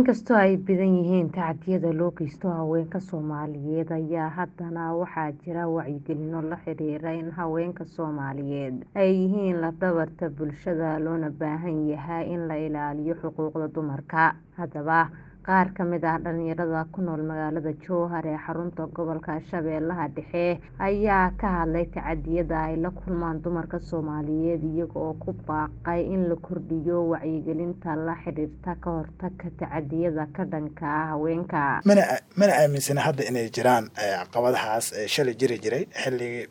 Inkastoo ay badan yihiin tacdiyada loo geysto haweenka Soomaaliyeed ayaa haddana waxaa jira wacyigelino la xiriira in haweenka Soomaaliyeed ay yihiin laf-dhabarta bulshada loona baahan yahay in la ilaaliyo xuquuqda dumarka. Haddaba, qaar ka mid ah dhalinyarada ku nool magaalada Jowhar ee xarunta gobolka Shabeellaha Dhexe ayaa ka hadlay tacdiyada ay la kulmaan dumarka Soomaaliyeed iyaga oo ku baaqay in la kordhiyo wacyigelinta la xiriirta ka hortagga tacdiyada ka dhanka ah haweenka. mana aaminsana hadda inay jiraan caqabadahaas shalay jiri jiray xilligii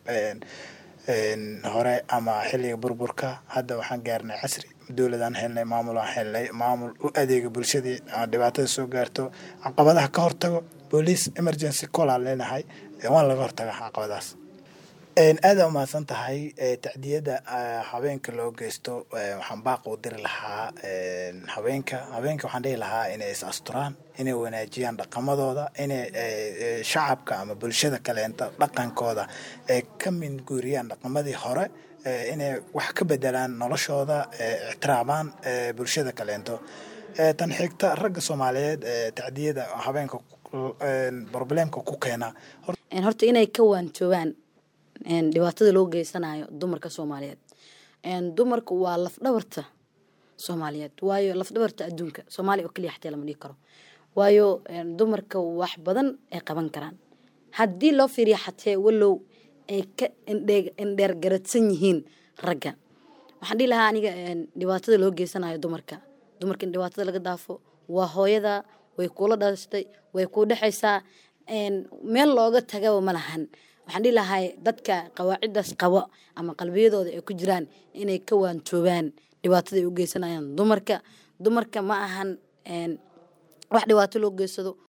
hore ama xilliga burburka hadda waxaan gaarnay casri dowladaan helnay maamul aan helnay maamul u adeega bulshadii dhibaatada soo gaarto caqabadaha ka hortago police emergency call aan leenahay waan laga hortaga caqabadahaas aada umahadsan tahay tacdiyada haweenka loo geysto waxaan baaq u diri lahaa haweenka haweenka waxaan dhihi lahaa inay is asturaan inay wanaajiyaan dhaqamadooda inay shacabka ama bulshada kaleenta dhaqankooda ay ka minguuriyaan dhaqamadii hore inay wax ka bedelaan noloshooda ixtiraamaan bulshada kaleento tan xigta ragga soomaaliyeed tacdiyada haweenka problemka ku keena horta inay ka waantoobaan dhibaatada loo geysanayo dumarka soomaaliyeed dumarku waa lafdhabarta soomaaliyeed waayo lafdhabarta adduunka soomaaliya oo keliya xataa lama dhihi karo waayo dumarka wax badan ay qaban karaan haddii loo fiiriyo xatee walow ay ka indheer garadsan yihiin ragga waxaan dhihi lahaa aniga dhibaatada loo geysanayo dumarka dumarka in dhibaatada laga daafo waa hooyada way kuula dhashtay way kuu dhexaysaa meel looga tagaba ma lahan waxaan dhihi lahay dadka qawaaciddaas qabo ama qalbiyadooda ay ku jiraan inay ka waantoobaan dhibaatada ay u geysanayaan dumarka dumarka ma ahan wax dhibaato loo geysado